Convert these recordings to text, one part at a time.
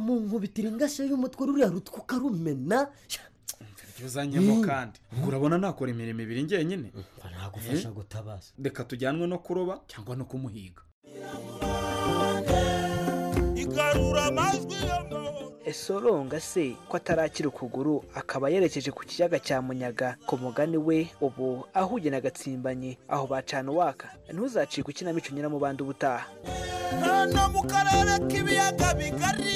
ukamunkubitira ingashe y'umutwe ruriya rutwe ukarumena ibyo uzanyemo kandi ubwo urabona nakora imirimo ibiri ngenyine nagufasha gutabaza reka tujyanwe no kuroba cyangwa no kumuhiga igarura amajwi esoronga se ko atarakira ukuguru akaba yerekeje ku kiyaga cya munyaga ku mugani we ubu ahuye na gatsimbanye aho bacana uwaka ntuzacike ikinamico nyiramubanda ubutaha hano mu karere k'ibiyaga bigari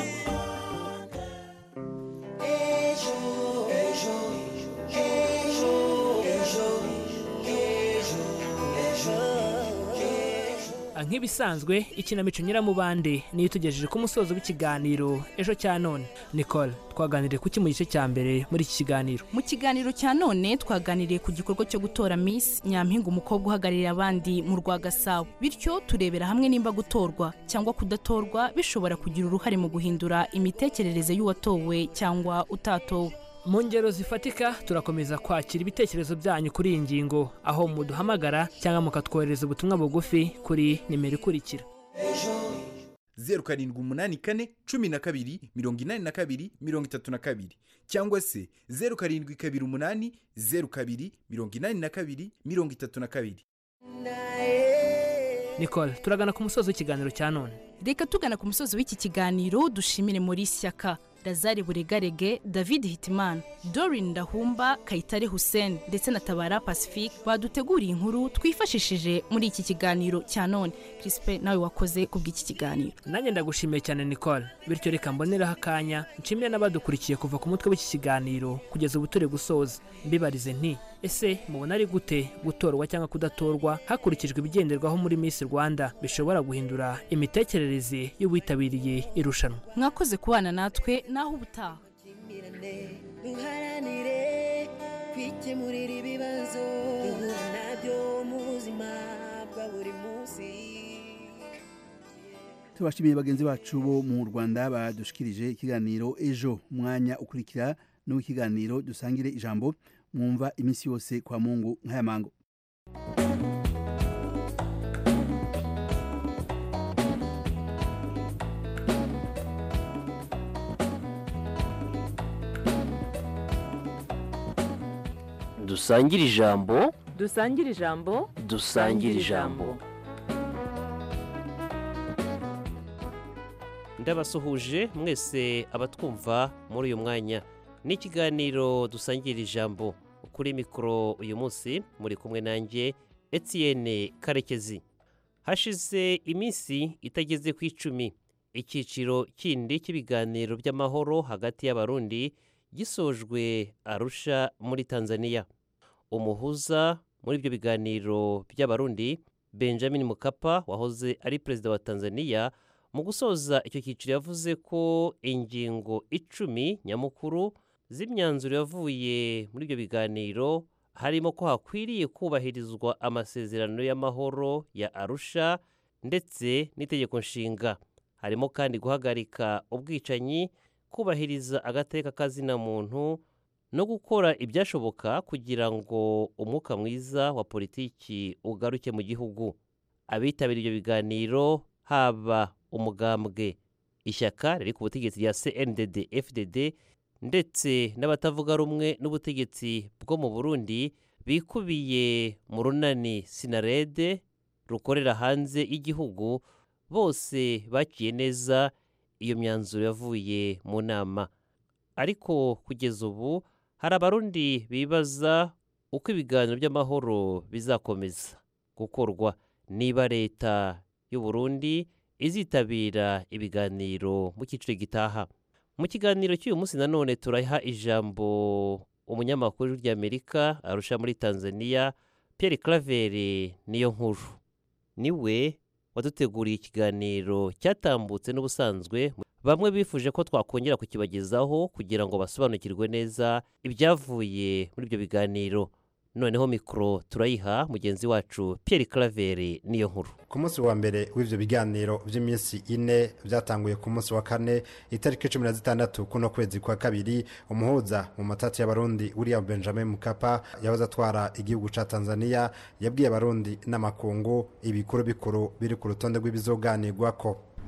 nk'ibisanzwe ikinamico nyiramubande niyo itugejeje ku musozo w'ikiganiro ejo cya none nicole twaganiriye kuki mu gice cya mbere muri iki kiganiro mu kiganiro cya none twaganiriye ku gikorwa cyo gutora miss nyampinga umukobwa uhagararira abandi mu rwa gasabo bityo turebera hamwe nimba gutorwa cyangwa kudatorwa bishobora kugira uruhare mu guhindura imitekerereze y'uwatowe cyangwa utatowe mu ngero zifatika turakomeza kwakira ibitekerezo byanyu kuri iyi ngingo aho muduhamagara cyangwa mukatwohereza ubutumwa bugufi kuri nimero ikurikira zeru karindwi umunani kane cumi na kabiri mirongo inani na kabiri mirongo itatu na kabiri cyangwa se zeru karindwi kabiri umunani zeru kabiri mirongo inani na kabiri mirongo itatu na kabiri nicole turagana ku musozi w'ikiganiro cya none reka tugana ku musozi w'iki kiganiro dushimire muri shyaka lazare buregarege david hitimana dorin ndahumba kayitare hussein ndetse na tabara pacifique baduteguriye inkuru twifashishije muri iki kiganiro cya none kirisipe nawe wakoze ku bw'iki kiganiro nanjye ndagushimiye cyane nicole bityo reka mboneraho akanya nshimire n'abadukurikiye kuva ku mutwe w'iki kiganiro kugeza ubu turi gusoza mbibarize nti ese mubona ari gute gutorwa cyangwa kudatorwa hakurikijwe ibigenderwaho muri miss rwanda bishobora guhindura imitekerereze y'uwitabiriye irushanwa mwakoze kubana natwe naho ubutaha duharanire kwikemurira ibibazo duhura nabyo mu buzima bwa buri munsi tubashimiye bagenzi bacu bo mu rwanda badushikirije ikiganiro ejo umwanya ukurikira n'uw'ikiganiro dusangire ijambo mwumva iminsi yose kwa mungu nk'aya mango dusangire ijambo dusangire ijambo dusangire ijambo ndabasuhuje mwese abatwumva muri uyu mwanya ni ikiganiro dusangira ijambo kuri mikoro uyu munsi muri kumwe nanjye Etienne karekezi hashize iminsi itageze ku icumi icyiciro kindi cy'ibiganiro by'amahoro hagati y'abarundi gisojwe arusha muri tanzania umuhuza muri ibyo biganiro by'abarundi benjamin mukapa wahoze ari perezida wa tanzania mu gusoza icyo cyiciro yavuze ko ingingo icumi nyamukuru z'imyanzuro yavuye muri ibyo biganiro harimo ko hakwiriye kubahirizwa amasezerano y'amahoro ya arusha ndetse n'itegeko nshinga harimo kandi guhagarika ubwicanyi kubahiriza agateka kazina muntu no gukora ibyashoboka kugira ngo umwuka mwiza wa politiki ugaruke mu gihugu abitabiriye ibyo biganiro haba umugambwe ishyaka riri ku butegetsi rya cndd fdd ndetse n'abatavuga rumwe n'ubutegetsi bwo mu burundi bikubiye mu runani sinarede rukorera hanze y'igihugu bose bakiye neza iyo myanzuro yavuye mu nama ariko kugeza ubu hari abarundi bibaza uko ibiganiro by'amahoro bizakomeza gukorwa niba leta y'u Burundi izitabira ibiganiro mu cyiciro gitaha mu kiganiro cy'uyu munsi nanone turaha ijambo umunyamakuru ry'amerika arusha muri tanzania Pierre Claver niyo nkuru niwe waduteguriye ikiganiro cyatambutse n'ubusanzwe bamwe bifuje ko twakongera kukibagezaho kugira ngo basobanukirwe neza ibyavuye muri ibyo biganiro noneho mikoro turayiha mugenzi wacu Pierre Claver niyo nkuru ku munsi wa mbere w'ibyo biganiro by'iminsi ine byatanguye ku munsi wa kane itariki cumi na zitandatu kuno kwezi kwa kabiri umuhuza mu matati y'abarundi william benjamin mukapa yahoze atwara igihugu cya tanzania yabwiye abarundi n'amakungu ibikuru bikuru biri ku rutonde rw'ibizoganirwa ko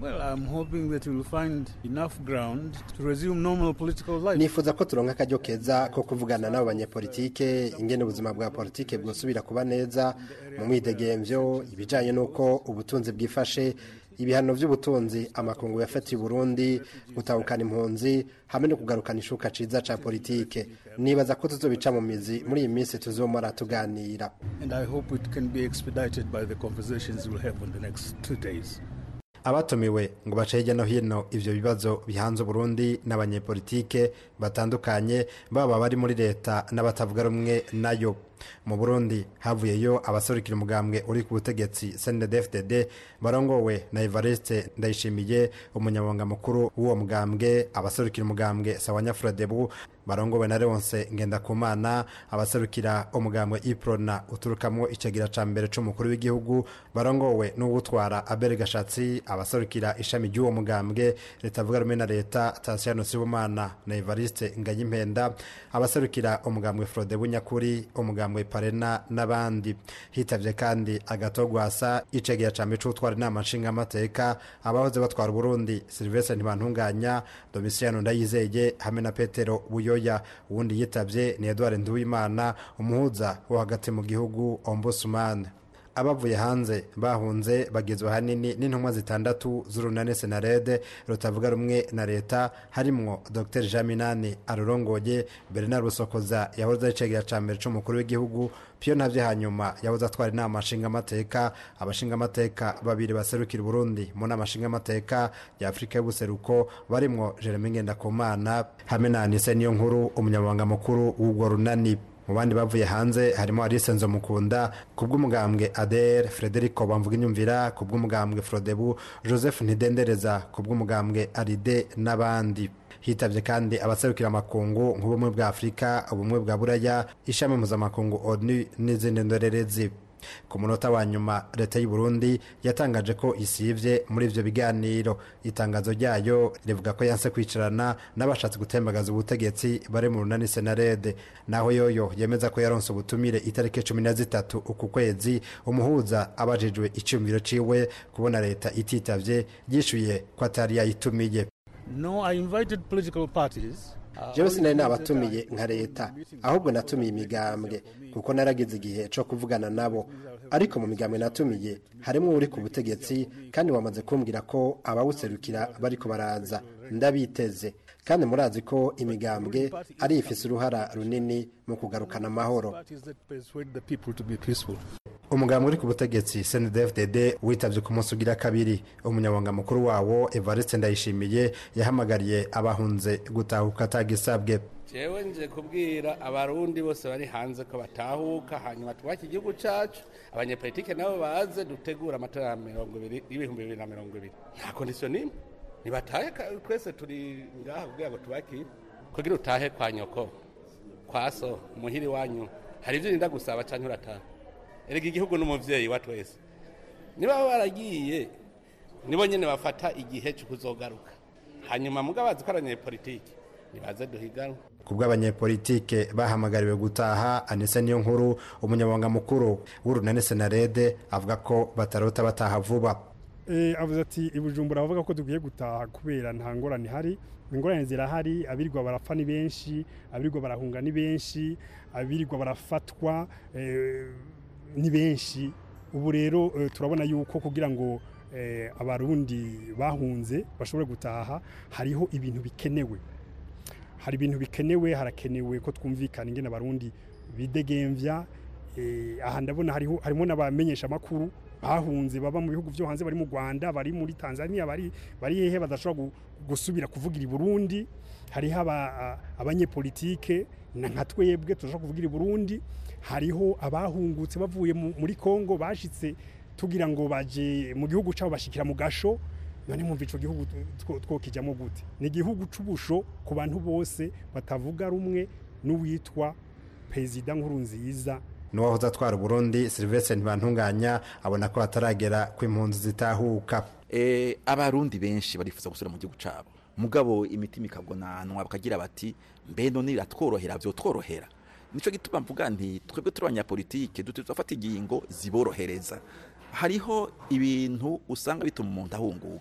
Well, I'm hoping that we'll find enough ground to resume normal political life. nifuza ko turonka akaryo keza ko kuvugana n'abo banyepolitike ingene ubuzima bwa politike bwosubira kuba neza mu mwidegemvyo ibijanye n'uko ubutunzi bwifashe ibihano by'ubutunzi amakungu yafatiye Burundi gutahukana impunzi hamwe no kugarukana ishuka ciza ca politike nibaza ko tuzobica mu mizi muri iyi minsi tuzomara tuganira And I hope it can be expedited by the conversations we'll have in the next two days. abatumiwe ngo bace hirya no hino ivyo bibazo bihanze Burundi n'abanyepolitike batandukanye baba bari muri leta n'abatavuga rumwe nayo mu Burundi havuyeyo abaserukira umugambwe uri ku butegetsi CNDD-FDD barongowe na Evariste Ndayishimiye umunyamabanga mukuru w'uwo mugambwe abaserukira umugambwe Sawanya Frodebu barongowe na Leonce Ngendakumana abaserukira umugambwe Iprona uturukamwo icegira ca mbere c'umukuru w'igihugu barongowe n'uwutwara Abel Gashatsi abaserukira ishami ry'uwo mugambwe leta avuga rumwe na leta Tasiano Sibomana na Evariste Ngayimpenda abaserukira umugambwe Frodebu nyakuri umugambwe Parena n'abandi hitavye kandi agatogwasa icegira ca mbere c'utwara inama nshingamateka abahoze batwara Burundi Sylvestre Ntibantunganya Domitiano Ndayizeye hamwe na Petero Buyoya uwundi yitavye ni Edouard Nduwimana umuhuza wo hagati mu gihugu Ombudsman abavuye hanze bahunze bagizwe ahanini n'intumwa zitandatu z'urunani senarede rutavuga rumwe na leta harimwo dr jean minani arurongoye bernard busokoza yahoze ari icegera ca mbere c'umukuru w'igihugu piyo ntavyo hanyuma yahoze atwara inama nshingamateka abashingamateka babiri baserukira uburundi mu nama nshingamateka ya afurika y'ubuseruko barimwo jeremy ngendakumana hamwe na anise niyo nkuru umunyamabanga mukuru w'urwo runani mu bandi bavuye hanze harimo Alice Nzomukunda ku bw'umugambwe ADR Frederico Bamvuga inyumvira ku bw'umugambwe Frodebu Joseph Ntidendereza ku bw'umugambwe Aride n'abandi hitavye kandi abaserukira amakungu nk'ubumwe bwa Afurika ubumwe bwa Buraya ishami mpuzamakungu ONU n'izindi ndorerezi ku munota wa nyuma leta y'u Burundi yatangaje ko isivye muri ivyo biganiro itangazo ryayo rivuga ko yanse kwicarana n'abashatse gutembagaza ubutegetsi bari mu runani senarede naho yoyo yemeza ko yaronse ubutumire itariki cumi na zitatu uku kwezi umuhuza abajijwe iciyumviro ciwe kubona leta ititavye yishuye ko atari yayitumiye No, I invited political parties. jewe sinari nabatumiye nka leta ahubwo natumiye imigambwe kuko naragize igihe co kuvugana nabo ariko mu migambwe natumiye harimo uri ku butegetsi kandi wamaze kumbwira ko abawuserukira bariko baraza ndabiteze kandi murazi ko imigambwe ari ifise uruhara runini mu kugarukana amahoro Parties that persuade the people to be peaceful. umugambwe uri ku butegetsi CNDD-FDD witavye ku munsi ugira kabiri umunyabanga mukuru wawo Evariste Ndayishimiye yahamagariye abahunze gutahuka atagisabwe jewe nje kubwira abarundi bose bari hanze ko batahuka hanyuma twubake igihugu cacu abanyepolitike nabo baze dutegura amatora ya mirongo ibiri y'ibihumbi bibiri na mirongo ibiri nta kondisiyo n'imwe nibatahe ka- twese turi ngaha kugira ngo tubakire kugira utahe kwa nyoko kwa so muhiri wanyu hari ivyo urinda gusaba canke urataha erega igihugu n'umuvyeyi wa twese niba baba baragiye nibo nyene bafata igihe co kuzogaruka hanyuma mugabo bazi ko ari abanyepolitike nibaze duhiganwe ku bw'abanyepolitike bahamagariwe gutaha anise niyo nkuru umunyabanga mukuru w'urunani senarede avuga ko batarota bataha vuba Eh, avuze ati ibujumbura bavuga ko dukwiye gutaha kubera nta ngorane ihari ingorane zirahari abirirwa barapfa ni benshi abirirwa barahunga ni benshi abirirwa barafatwa eh, ni benshi ubu rero eh, turabona yuko kugira ngo eh, abarundi bahunze bashobore gutaha hariho ibintu bikenewe hari ibintu bikenewe harakenewe ko twumvikana ingene abarundi bidegemvya eh, aha ndabona hariho harimo n'abamenyesha makuru bahunze baba mu bihugu byo hanze bari mu Rwanda bari muri Tanzania bari bari hehe badashobora gu- gusubira kuvugira i Burundi hariho aba- a- abanyepolitike na nka twebwe turashobora kuvugira i Burundi hariho abahungutse bavuye mu- muri Kongo bashitse tugira ngo baje mu gihugu cyabo bashikira mu gasho none mwumva ico gihugu two- twokijamo gute ni igihugu c'ubusho ku bantu bose batavuga rumwe n'uwitwa perezida nkuru nziza n'uwahoze atwara uburundi silvestre ntibantunganya abona ko hataragera ko impunzi zitahuka eh, abarundi benshi barifuza gusubira mu gihugu cabo mugabo imitima ikagonanwa bakagira bati mbe none iratworohera vyotworohera nico gituma mvuga nti twebwe turi abanyapolitike dutegerezwa gufata ingingo ziborohereza hariho ibintu usanga bituma umuntu ahunguka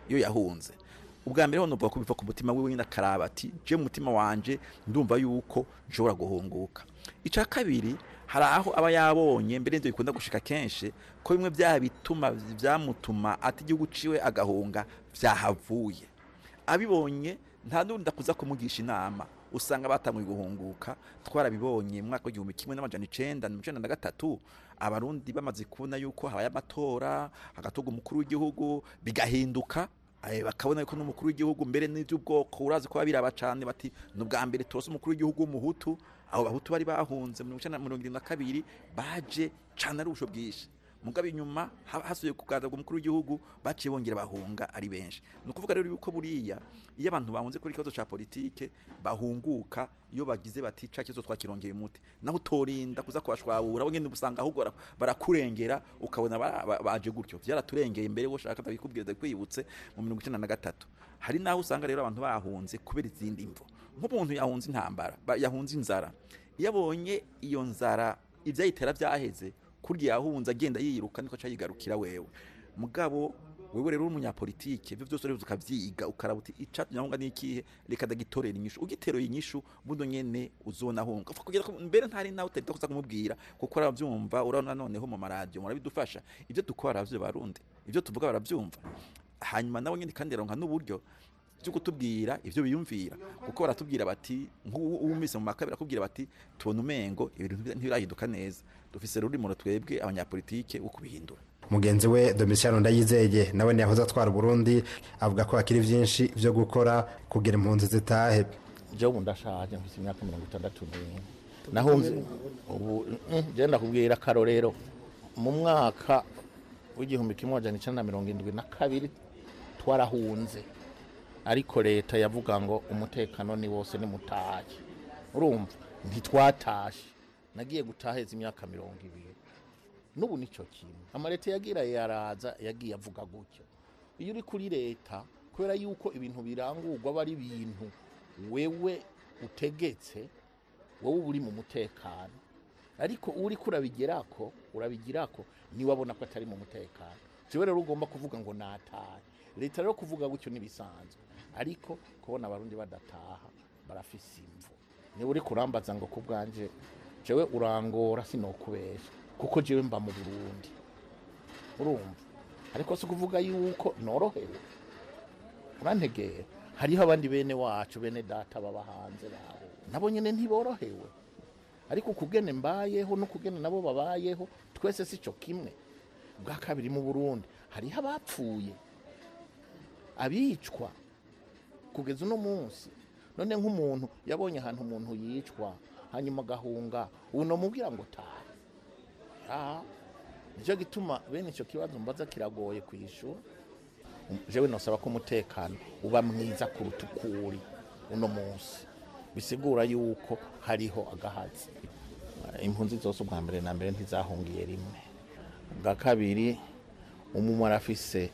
iyo yahunze ubwa mbere ho numva ko biva ku mutima wiwe nyine akaraba ati je mu mutima wanje ndumva yuko nshobora guhunguka icya kabiri hari aho aba yabonye mbere n'ibyo bikunda gushika kenshi ko bimwe bya bituma byamutuma ati igihugu ciwe agahunga byahavuye abibonye nta n'undi ndakuza kumugisha inama usanga batanguye guhunguka twarabibonye mu mwaka w'igihumbi kimwe n'amajana icenda na mirongo icenda na gatatu abarundi bamaze kubona yuko habaye amatora hagatorwa umukuru w'igihugu bigahinduka eh, bakabona yuko n'umukuru w'igihugu mbere n'iby'ubwoko urazi ko babiraba cane bati ni ubwa mbere turose umukuru w'igihugu w'umuhutu abo bahutu bari bahunze mu mirongo mirongo irindwi na kabiri baje cane ari ubusho bwinshi mugabe inyuma ha- hasubiye kugaragazwa umukuru w'igihugu baciye bongera bahunga ari benshi ni ukuvuga rero yuko buriya iyo abantu bahunze kuri ikibazo ca politike bahunguka iyo bagize bati ca kibazo twakirongeye umuti naho utorinda kuza kubashwabura bo nyene usanga ahubwo bara- barakurengera ukabona ba- ba- baje gutyo vyaraturengeye mbere wo shaka ndabikubwira ndakwibutse mu mirongo icenda na gatatu hari naho usanga rero abantu bahunze kubera izindi mvo nk'umuntu yahunze intambara ba- yahunze inzara iyo abonye iyo nzara ivyayitera vyaheze kurya yahunze agenda yiruka niko cayigarukira wewe mugabo wewe rero uri umunyapolitike ivyo vyose rero ukavyiga ukaraba uti icatumye ahunga n'ikihe reka ndagitorera inyishu ugiteruye inyishu buno nyene uzonahunga Upfa kugira ko mbere ntari nawe utarita kuza kumubwira kuko aravyumva urabona noneho mu maradiyo murabidufasha ivyo dukora baravyo barundi ivyo tuvuga baravyumva hanyuma nawe nyene kandi aronka n'uburyo byo kutubwira ivyo biyumvira kuko baratubwira bati nk'uwumise mu makabiri akubwira bati tubona umengo ibintu ntibirahinduka neza dufise rurimo twebwe abanyapolitike wo kubihindura mugenzi we domitiyano ndayizeye nawe ntiyahoze atwara uburundi avuga ko hakiri byinshi byo gukora kugira impunzi zitahe jewe ubu ndashaje mfite imyaka mirongo itandatu n'imwe nahunze ubu mm, je ndakubwira akarorero mu mwaka w'igihumbi kimwe amajana icenda na mirongo indwi na kabiri twarahunze ariko leta yavuga ngo umutekano ni wose ni mutahe urumva ntitwatashe nagiye gutaheza imyaka mirongo ibiri n'ubu nicyo kimwe amaleta yagira yaraza yagiye avuga gutyo iyo uri kuri leta kubera yuko ibintu birangurwa aba ari ibintu wewe utegetse wowe uba uri mu mutekano ariko uri kurabigirako urabigirako niwe abona ko atari mu mutekano jewe rero ugomba kuvuga ngo natahe leta rero kuvuga gutyo ntibisanzwe ariko kubona abarundi badataha barafise imvu niba uri kurambaza ngo ku bwanje jewe urangora sinokubesha kuko jewe mba mu burundi urumva ariko si ukuvuga yuko norohewe urantegera hariho abandi bene wacu bene data baba hanze babo nabo nyine ntiborohewe ariko ukugene mbayeho n'ukugene nabo babayeho twese si cyo kimwe bwa kabiri mu burundi hariho abapfuye abicwa kugeza uno munsi none nk'umuntu yabonye ahantu umuntu yicwa hanyuma agahunga ubu namubwira ngo taha Ah, nicyo gituma bene icyo kibazo mbaza kiragoye ku ishuri jewe nosaba ko umutekano uba mwiza kuruta uko uri uno munsi bisigura yuko hariho agahazi impunzi zose ubwa mbere na mbere ntizahungiye rimwe ubwa kabiri umumwe arafise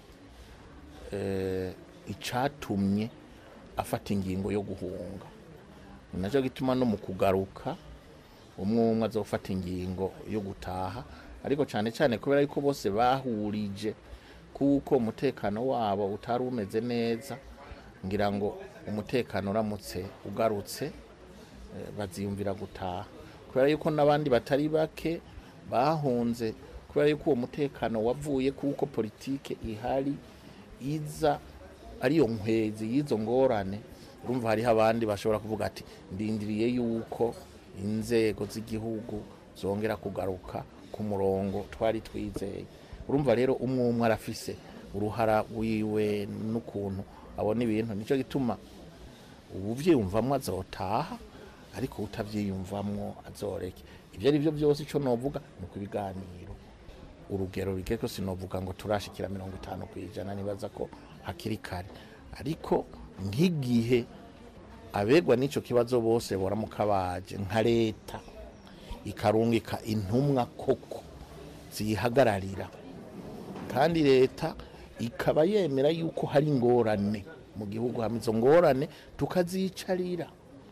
eh, icatumye afata ingingo yo guhunga ni nacyo gituma no mu kugaruka umwe umwe azofata ingingo yo gutaha ariko cyane cyane kubera yuko bose bahurije kuko umutekano wabo utari umeze neza ngira ngo umutekano uramutse ugarutse eh, baziyumvira gutaha kubera yuko n'abandi batari bake bahunze kubera yuko uwo mutekano wavuye kuko politike ihari iza ariyo nkwezi y'izo ngorane urumva hariho abandi bashobora kuvuga ati ndindiriye yuko inzego z'igihugu zongera kugaruka ku murongo twari twizeye urumva rero umwe umwe arafise uruhara wiwe n'ukuntu abona ibintu nicyo gituma ubuvyiyumvamwo azotaha ariko utavyiyumvamwo azoreke ibyo ari byo byose ico novuga ni uko ibiganiro urugero bigeko sinovuga ngo turashikira mirongo itanu ku ijana nibaza ko hakiri kare ariko nk'igihe abegwa n'icyo kibazo bose boramuka baje nka leta ikarungika intumwa koko ziyihagararira kandi leta ikaba yemera yuko hari ingorane mu gihugu hamwe izo ngorane tukazicarira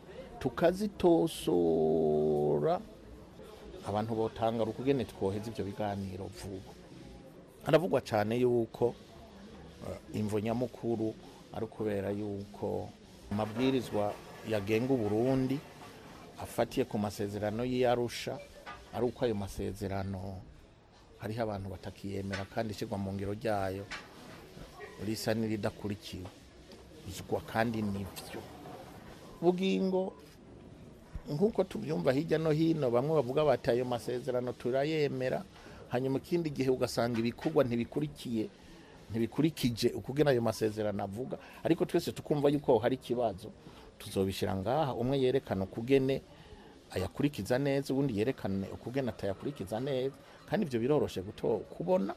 tukazitosora abantu botanga ukugene twoheza ibyo biganiro vuba haravugwa cyane yuko eh, imvo nyamukuru ari ukubera yuko amabwirizwa yagenga uburundi afatiye ku masezerano y'iyarusha ari uko ayo masezerano hariho abantu batakiyemera kandi ishyirwa mu ngiro ryayo risa n'iridakurikiwe bizwa kandi nibyo bugingo nk'uko tubyumva hirya no hino bamwe bavuga bati ayo masezerano turayemera hanyuma ikindi gihe ugasanga ibikorwa ntibikurikiye ntibikurikije ukugena ayo masezerano avuga ariko twese tukumva yuko aho hari ikibazo tuzobishyira ngaha umwe yerekana ukugene ayakurikiza neza ubundi yerekane ukugena atayakurikiza neza kandi ibyo biroroshe guto kubona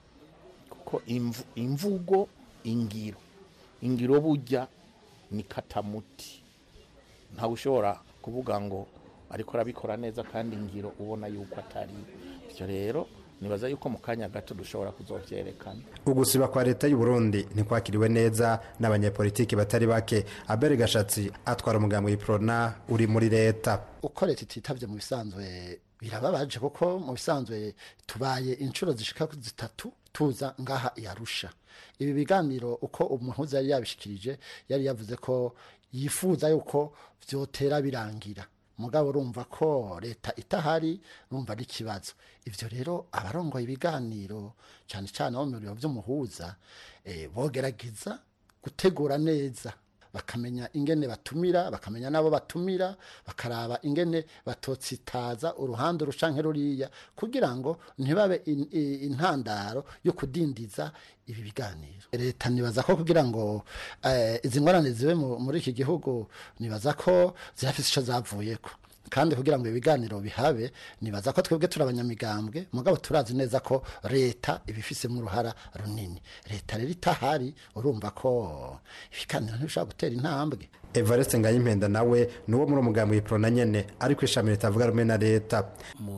kuko imvu- imvugo ingiro ingiro burya ni katamuti ntawe ushobora kuvuga ngo ariko arabikora neza kandi ingiro ubona yuko atari ibyo rero nibaza yuko mu kanya gato dushobora kuzovyerekana ugusiba kwa leta y'u Burundi ntikwakiriwe neza n'abanyepolitiki batari bake abere gashatsi atwara umugambi w'iprona uri muri leta uko leta ititavye mu bisanzwe birababaje kuko mu bisanzwe tubaye inshuro zishika zitatu tuza ngaha yarusha ibi biganiro uko umuhuza yari yabishikirije yari yavuze ko yifuza yuko vyotera birangira mugabo urumva ko leta itahari urumva ari ikibazo ivyo rero abarongoye ibiganiro cyane cyane abo mu biro vy'umuhuza eh, bogerageza gutegura neza bakamenya ingene batumira bakamenya n'abo batumira bakaraba ingene batotsitaza uruhande rushanke ruriya kugira ngo ntibabe in- i- intandaro yo kudindiza ibi biganiro leta nibaza ko kugira ngo eh, izi ngorane zibe mu- muri iki gihugu nibaza ko zirafise ico zavuyeko kandi kugira ngo ibiganiro bihabe nibaza ko twebwe turi abanyamigambwe mugabo turazi neza ko leta ibifisemo uruhara runini leta rero itahari urumva ko ibiganiro ntibishobora gutera intambwe evariste ngayimpenda nawe ni uwo muri umugambi w'iprona nyene ariko ishami ritavuga rumwe na leta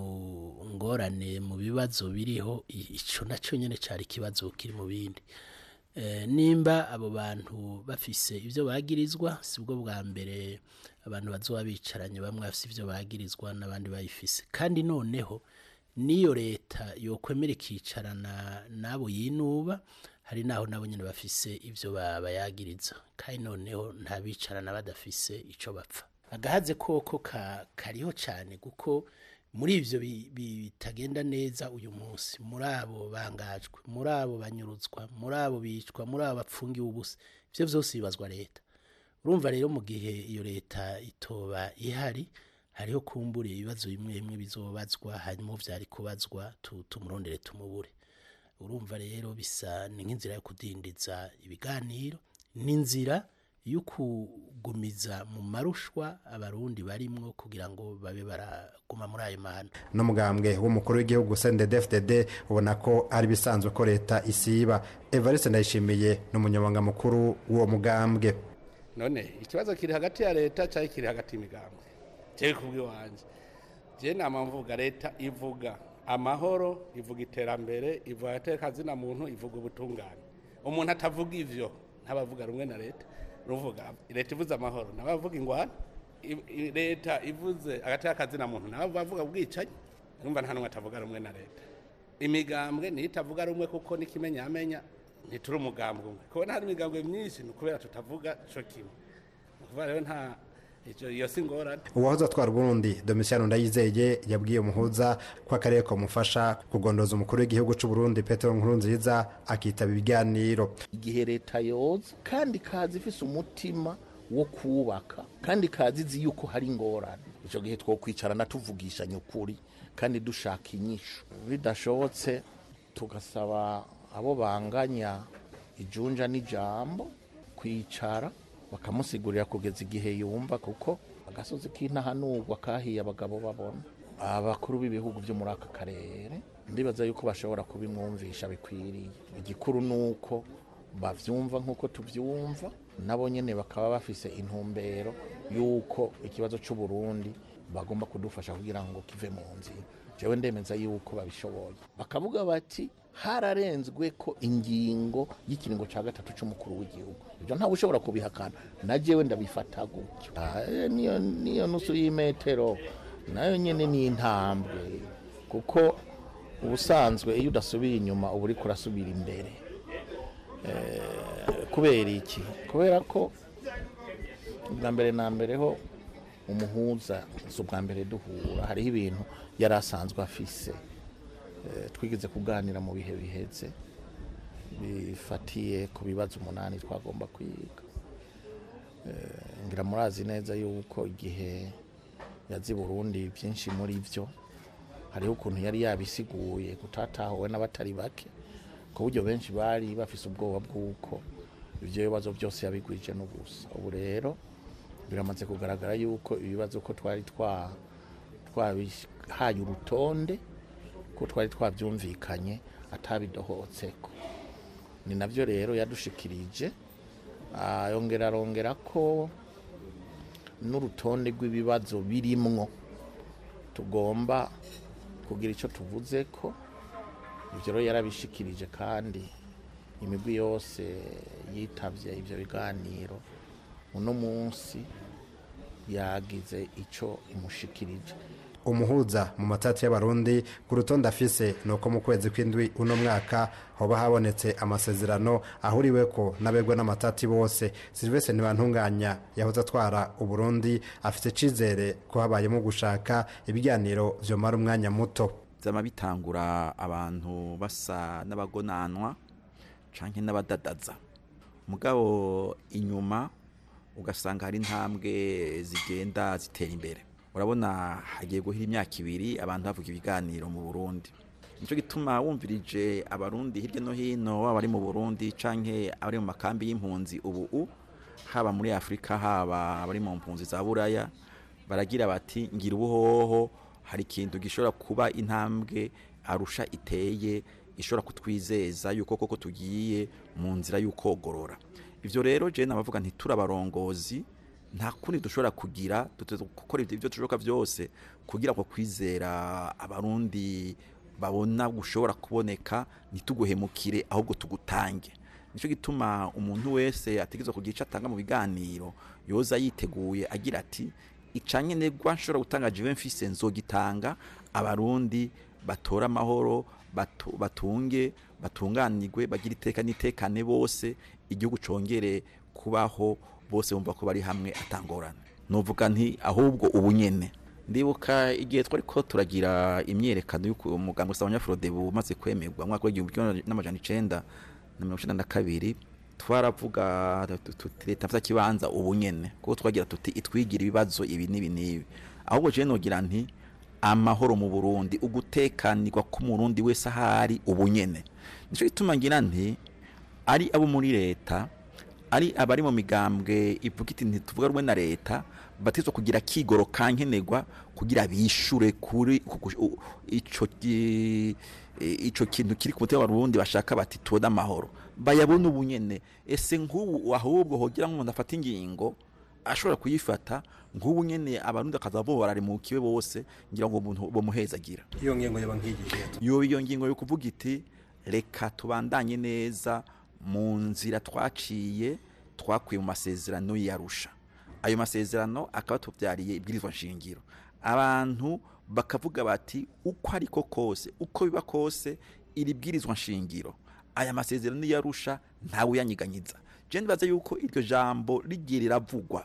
mu ngorane mu bibazo biriho i- ico nacyo nyene cari ikibazo kiri mu bindi Eh, nimba abo bantu bafise ivyo bagirizwa sibwo bwa mbere abantu bazoba bicaranye bamwe bafise ivyo bagirizwa n'abandi bayifise kandi noneho niyo leta yokwemera ikicarana n'abo yinuba hari naho nabo nyene bafise ivyo ba- bayagiriza kandi noneho nta bicarana badafise ico bapfa agahaze koko ka, kariho cyane kuko muri ivyo bi- bi- bitagenda neza uyu munsi muri abo bangajwe muri abo banyuruzwa muri abo bicwa muri abo bapfungiwe ubusa ivyo vyose bibazwa leta urumva rero mu gihe iyo leta itoba ihari hariho kumbura ibibazo bimwe bimwe bizobazwa hanyuma vyari kubazwa tu- tumurondere tumubure urumva rero bisa ni nk'inzira yo kudindiza ibiganiro n'inzira yo kugumiza mu marushwa abarundi barimwo kugira ngo babe baraguma muri ayo mahano n'umugambwe w'umukuru w'igihugu CNDD-FDD ubona ko ari bisanzwe ko leta isiba evariste ndayishimiye n'umunyamabanga mukuru w'uwo mugambwe none ikibazo kiri hagati ya leta cyangwa kiri hagati y'imigambwe jewe kubw'iwanje je nama mvuga leta ivuga amahoro ivuga iterambere ivuga atekazina muntu ivuga ubutungane umuntu atavuga ivyo ntabavuga rumwe na leta ruvuga leta ivuze amahoro nabavuga ingwana I- i- leta ivuze agateka muntu nabo bavuga ubwicanyi urumva nta n'umwe atavuga rumwe na leta imigambwe niyo itavuga rumwe kuko n'ikimenyamenya ntituri umugambwe umwe kubona hari imigambwe myinshi ni ukubera tutavuga co kimwe ni ukuvuga rero nta icyo- iyo si ingorane uwahoze atwara uburundi domisiyano ndayizeye yabwiye umuhuza ko akarere kamufasha kugondoza umukuru w'igihugu cy'u Burundi petero nkurunziza akitaba ibiganiro igihe leta yoza kandi kazi ifise umutima wo kubaka kandi kazi izi yuko hari ingorane icyo gihe twokwicarana tuvugishanya ukuri kandi dushaka inyishu bidashobotse tugasaba abo banganya ijunja n'ijambo kwicara bakamusigurira kugeza igihe yumva kuko agasozi k'intahanurwa kahiye abagabo babona abakuru b'ibihugu byo muri aka karere ndibaza yuko bashobora kubimwumvisha bikwiriye igikuru ni uko bavyumva nk'uko tuvyumva nabo nyene bakaba bafise intumbero y'uko ikibazo c'uburundi bagomba kudufasha kugira ngo kive mu nzira jewe ndemeza yuko babishoboye bakavuga bati hararenzwe ko ingingo y'ikiringo cya gatatu cy'umukuru w'igihugu ibyo ntawe ushobora kubihakana na jewe ndabifata gutyo Ah, eh, niyo niyo nusu y'imetero nayo nyene ni intambwe kuko ubusanzwe iyo udasubiye inyuma uba uriko urasubira imbere Eh, kubera iki kubera ko bwa mbere na mbere ho umuhuza si ubwa mbere duhura hariho ibintu yari asanzwe afise Eh, twigeze kuganira mu bihe biheze bifatiye ku bibazo umunani twagomba kwiga Eh, ngira murazi neza yuko igihe yazi Burundi byinshi muri byo hariho ukuntu yari yabisiguye gutatahuwe n'abatari bake ku buryo benshi bari bafise ubwoba bw'uko ibyo bibazo byose yabigwije n'ubusa ubu rero biramaze kugaragara yuko ibibazo ko twari twa twabihaye urutonde ko twari twabyumvikanye atabidohotseko ni nabyo rero yadushikirije Ah, yongera arongera ko n'urutonde rw'ibibazo birimwo tugomba kugira icyo tuvuze ko ibyo rero yarabishikirije kandi imigwi yose yitabye ibyo biganiro uno munsi yagize icyo imushikirije umuhuza mu matati y'abarundi ku rutonde afise ni uko mu kwezi kw'indwi uno mwaka hoba habonetse amasezerano ahuriweko n'abegwa n'amatati bose silvestre ntibantunganya yahoze atwara uburundi afite icizere ko habayemo gushaka ibiganiro vyomara umwanya muto byama bitangura abantu basa n'abagonanwa canke n'abadadaza mugabo inyuma ugasanga hari intambwe zigenda zitera imbere urabona hagiye guhira imyaka ibiri abantu bavuga ibiganiro mu burundi nicyo gituma wumvirije abarundi hirya no hino waba ari mu burundi canke abari mu makambi y'impunzi ubu haba muri afurika haba abari mu mpunzi za buraya baragira bati ngira ubuhoho hari ikintu gishobora kuba intambwe arusha iteye ishobora kutwizeza yuko koko tugiye mu nzira y'ukogorora ivyo rero je nabavuga nti turabarongozi nta kundi dushobora kugira duteze gukora ibyo dushoboka byose kugira ngo kwizera abarundi babona gushobora kuboneka ntituguhemukire ahubwo tugutange nicyo gituma umuntu wese ategerezwa kugira icyo atanga mu biganiro yoza yiteguye agira ati icanye negwa nshobora gutanga jive mfise nzogitanga abarundi batora amahoro batu- batunge batunganirwe bagira iteka n'itekane bose igihugu congere kubaho bose bumva ko bari hamwe atangorana nuvuga nti ahubwo ubu nyene ndibuka igihe twari ko turagira imyerekano y'uko umuganga usaba nyafrodebu umaze kwemerwa mu mwaka w'igihumbi kimwe n'amajana icenda na mirongo icenda na kabiri twaravuga tu- tuti leta mfata kibanza ubu nyene kuko twagira tuti itwigira ibibazo ibi n'ibi n'ibi ahubwo je nogira nti amahoro mu Burundi ugutekanirwa k'umurundi wese ahari ubu nyene nico gituma ngira nti ari abo muri leta ari abari mu migambwe ivuga iti ntituvuga rumwe na leta batizwa kugira kigoro kankenerwa kugira bishure kuri ku- ku- u- ico ki- ico kintu kiri ku mutima w'abarundi bashaka bati tubone amahoro bayabone ubu nyene ese nk'ubu ahubwo hogira nk'umuntu afata ingingo ashobora kuyifata nk'ubu nyene abarundi akaza borarimukiwe bose ngira ngo umuntu bomuhezagira iyo ngingo yaba nk'igihe yo iyo ngingo yo kuvuga iti reka tubandanye neza mu nzira twaciye twakuye mu masezerano yarusha ayo masezerano akaba tubyariye ibwirizwa nshingiro abantu bakavuga bati uko ariko kose uko biba kose iri bwirizwa nshingiro aya masezerano yarusha ntawe uyanyiganyiza je ndibaza yuko iryo jambo rigiye riravugwa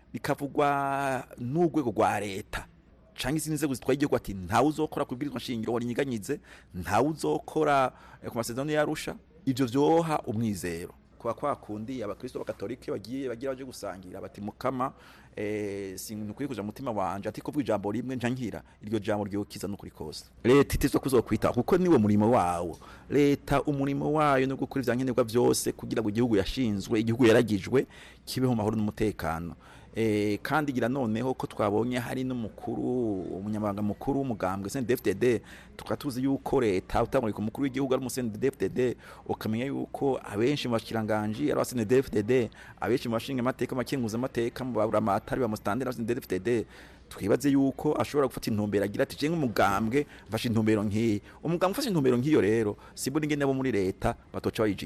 rikavugwa n'urwego rwa leta canke izindi nzego zitwaye igihugu ati ntawe uzokora ku bwirizwa nshingiro warinyiganyize ntawe uzokora eh, ku masezerano yarusha ivyo vyoha umwizero kuba kwa kundi abakristo b'akatolike bagiye bagira baje gusangira bati mukama eh, sinkwiye kuja mu mutima wanje ati kuvuga ijambo rimwe nca nkira iryo jambo ryokiza n'ukuri kose leta itizwa kuzokwitaho kuko niwe murimo wawo leta umurimo wayo no gukora ivyankenerwa vyose kugira ngo igihugu yashinzwe igihugu yaragijwe kibeho mu mahoro n'umutekano Eh, kandi gira noneho ko twabonye hari n'umukuru umunyamabanga mukuru w'umugambwe CNDD-FDD tukaba tuzi yuko leta utangurika umukuru w'igihugu ari CNDD-FDD ukamenya yuko abenshi mu bashikiranganji ari CNDD-FDD abenshi mu bashinga amateka makenguza amateka mu baburamatari ba mustandera CNDD-FDD twibaze yuko ashobora gufata intumbero agira ati je nk'umugambwe mfashe intumbero nk'iyi umugambwe ufashe intumbero nk'iyo rero sibura ingene abo muri leta batoca bayija inyuma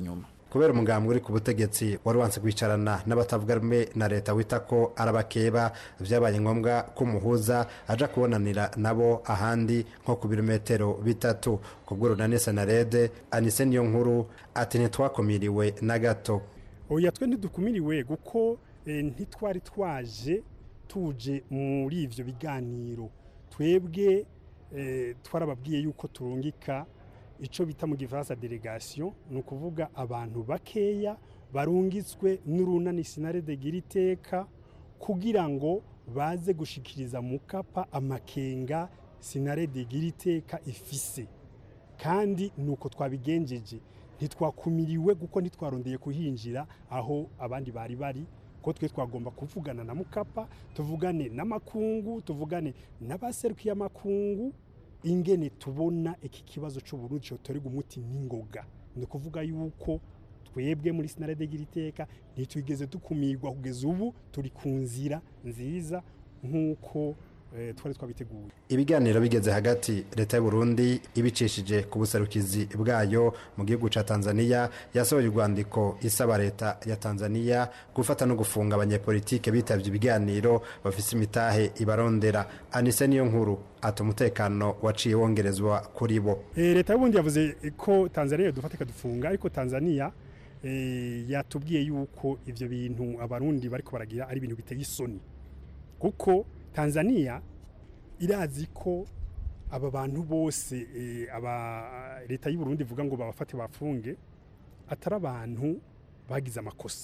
kubera umugambwe uri ku butegetsi wari wanse kwicarana n'abatavuga rumwe na leta wita ko arabakeba vyabaye ngombwa ko umuhuza aja kubonanira nabo ahandi nko ku birometero bitatu kubw'urunani senarede anise niyo nkuru ati ntitwakumiriwe na gato oya twe ntidukumiriwe kuko eh, ntitwari twaje tuje muri ivyo biganiro twebwe eh, twarababwiye yuko turungika ico bita mu gifaransa delegation ni ukuvuga abantu bakeya barungitswe n'urunani sinarede gira iteka kugira ngo baze gushikiriza mukapa amakenga sinarede gira iteka ifise kandi nuko twabigenjeje ntitwakumiriwe kuko ntitwarondeye kuhinjira aho abandi bari bari ko twe twagomba kuvugana na mukapa tuvugane n'amakungu tuvugane n'abaserukiye amakungu ingene tubona iki kibazo cy'uburundi cyotorerwa umuti n'ingoga ni ukuvuga yuko twebwe muri sinarede gira iteka ntitwigeze dukumirwa kugeza ubu turi ku nzira nziza nk'uko eh, twari twabiteguye ibiganiro bigeze hagati leta y'u Burundi ibicishije ku buserukizi bwayo mu gihugu ca Tanzania yasohoye urwandiko isaba leta ya Tanzania gufata no gufunga abanyepolitike bitavye ibiganiro bafise imitahe ibarondera anise niyo nkuru ati umutekano waciye wongerezwa kuri bo Eh, leta y'ubundi yavuze ko tanzania dufata ikadufunga ariko tanzania eh, yatubwiye yuko ivyo bintu abarundi bariko baragira ari ibintu biteye isoni kuko tanzania irazi ko aba bantu bose eh, aba leta y'u Burundi ivuga ngo babafate bafunge atari abantu bagize amakosa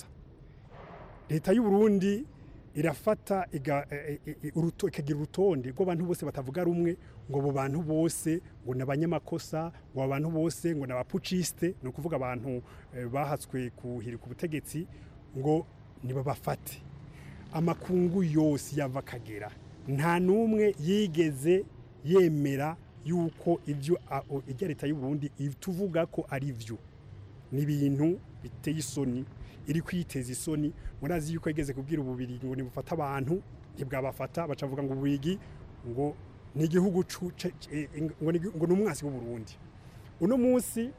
leta y'u Burundi irafata iga- e- e- e- uruto- ikagira urutonde rw'abantu bose batavuga rumwe ngo abo bantu bose ngo ni abanyamakosa ngo abo bantu bose ngo ni abapucisite ni ukuvuga abantu eh, bahatswe kuhirika ubutegetsi ngo nibabafate amakungu yose yava akagera nta n'umwe yigeze yemera yuko ibyo a- o- ibya leta y'u Burundi tuvuga ko ari byo ni ibintu biteye isoni iri kwiteza isoni murazi yuko yigeze kubwira ububiri ngo nibufata abantu ntibwabafata bacavuga ngo ububigi ngo ni igihugu cu- ce- ce- eh, ngo ni ngo ni umwasi w'u Burundi uno munsi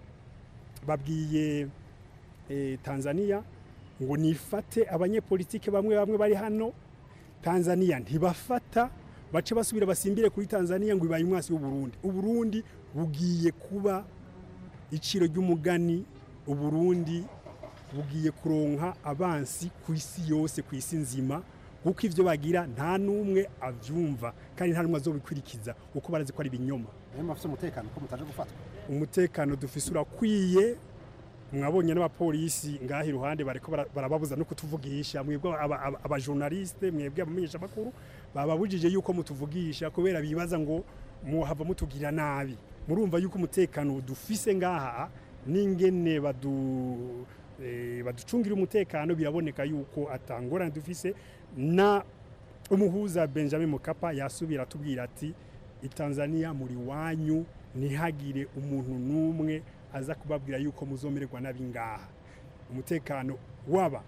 babwiye eh, Tanzania ngo nifate abanyepolitike bamwe bamwe bari hano Tanzania ntibafata bace basubira basimbire kuri Tanzania ngo ibaye umwasi w'u Burundi u Burundi bugiye kuba iciro ry'umugani u Burundi bugiye kuronka abansi ku isi yose ku isi nzima kuko ivyo bagira nta n'umwe avyumva kandi nta n'umwe azobikurikiza kuko barazi ko ari ibinyoma niyo mufite umutekano ko mutaje gufatwa umutekano dufise urakwiye mwabonye n'abapolisi ngaha iruhande bariko bara- barababuza no kutuvugisha mwebwe aba- aba- abajournaliste mwebwe abamenyesha makuru bababujije yuko mutuvugisha kubera bibaza ngo muhava mutugira nabi murumva yuko umutekano dufise ngaha n'ingene badu eh, baducungira umutekano biraboneka yuko atangorane dufise na umuhuza Benjamin Mkapa yasubira atubwira ati itanzania muri wanyu ntihagire umuntu n'umwe aza kubabwira yuko muzomererwa nabi ngaha umutekano waba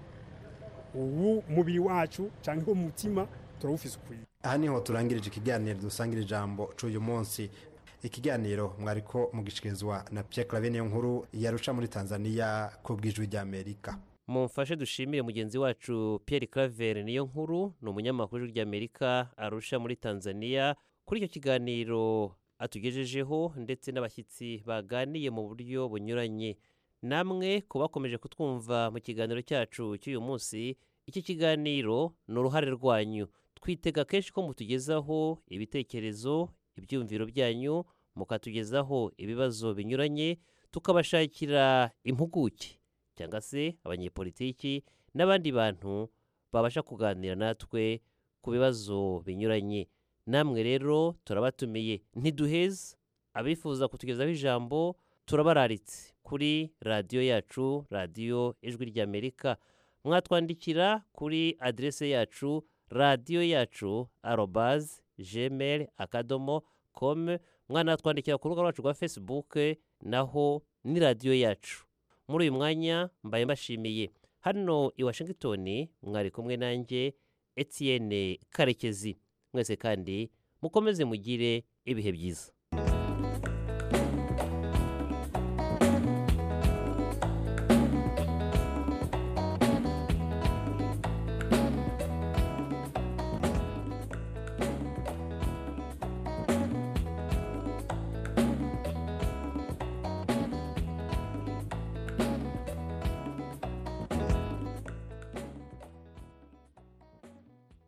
uwu mubiri wacu cyangwa umutima turawufise ukwiye aha niho turangirije ikiganiro dusangira ijambo c'uyu munsi ikiganiro mwariko mugishikirizwa na Pierre Claver niyo nkuru yarusha muri Tanzania ku bw'ijwi ry'Amerika mumfashe dushimire mugenzi wacu Pierre Claver niyo nkuru ni umunyamakuru w'ijwi ry'Amerika arusha muri Tanzania kuri icyo kiganiro atugejejeho ndetse n'abashyitsi baganiye mu buryo bunyuranye namwe ku bakomeje kutwumva mu kiganiro cyacu cy'uyu munsi iki kiganiro ni uruhare rwanyu twitega kenshi ko mutugezaho ibitekerezo ibyumviro byanyu mukatugezaho ibibazo binyuranye tukabashakira impuguke cyangwa se abanyepolitiki n'abandi bantu babasha kuganira natwe ku bibazo binyuranye namwe rero turabatumiye ntiduheza abifuza kutugezaho ijambo turabararitse kuri radiyo yacu radiyo ijwi ry'amerika mwatwandikira kuri aderese yacu radiyo yacu arobaze gmail akadomo com mwanatwandikira ku rubuga rwacu rwa facebook naho ni radiyo yacu muri uyu mwanya mbaye mbashimiye hano i washington mwari kumwe nanjye etienne karekezi mwese kandi mukomeze mugire ibihe byiza